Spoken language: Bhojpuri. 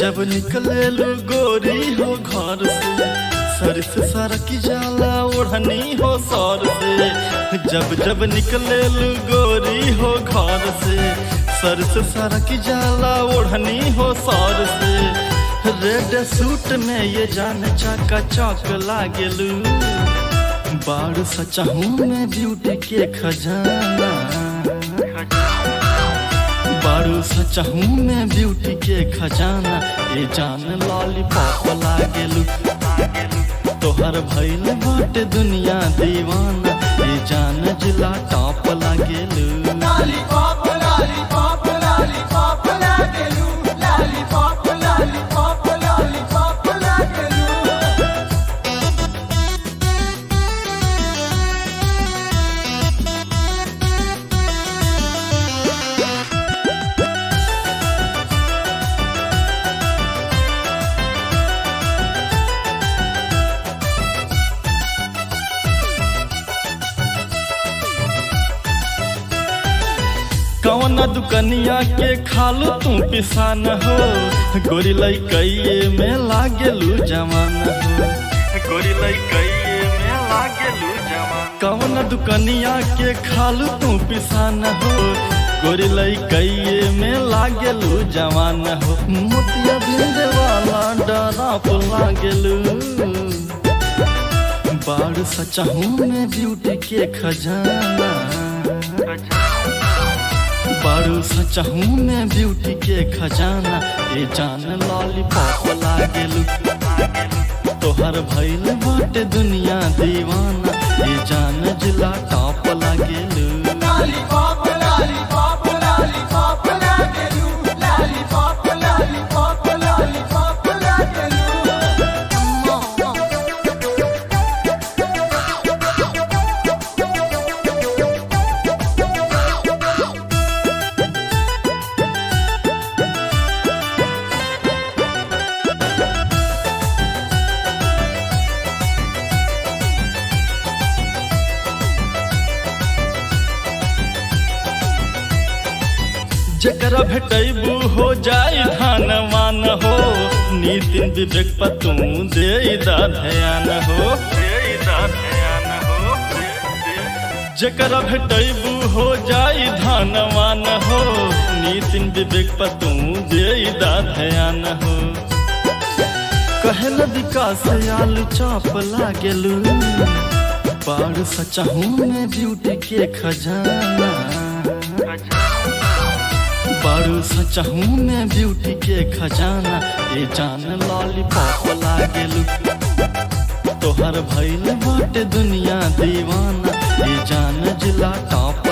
जब निकले लो गोरी हो घर से सर से सरक जाला ओढ़नी हो सर से जब जब निकले लो गोरी हो घर से सर से सरक जाला ओढ़नी हो सर से रेड सूट में ये जान चाका चौक लागेलू बाड़ सचाहू में ब्यूटी के खजाना बारू सचाहू में ब्यूटी के खजाना ये जान लॉलीपॉप लागेलू तोहर भइल बाटे दुनिया दीवाना ये जान जिला टॉप लागेलू Lollipop, lollipop, lollipop, लागेलू Lollipop, lollipop, lollipop, लागेलू कौन दुकनिया के खालू तू पिसान हो गोरी लइकइये में लागेलू जवान हो गोरी लइकइये में लागेलू जवान कौन दुकनिया के खालू तू पिसान हो गोरी लइकइये में लागेलू जवान हो मोतिया बिंदे वाला डरा पर लागेलू बाड़ सचाहू में ब्यूटी के खजाना बारू सचाहू में ब्यूटी के खजाना ये जान लॉलीपॉप लागेलू तोहर भइल बाटे दुनिया दीवाना ये जान जिला टॉप लागेलू Lollipop, lollipop, lollipop, लागेलू Lollipop, lollipop, lollipop, लागेलू जकरा भेटैबू हो जाई धान मान हो नितिन विवेक पर तू दे दा ध्यान हो जकरा भेटैबू हो जाई धान मान हो नितिन विवेक पर तू दे दा ध्यान हो कहल विकास आलू चाप लागेलू बाड़ सचाहू में ब्यूटी के खजाना बारू सचाहू में ब्यूटी के खजाना ये जान लॉलीपॉप लागेलू तोहर भइल बाटे दुनिया दीवाना ये जान जिला टॉप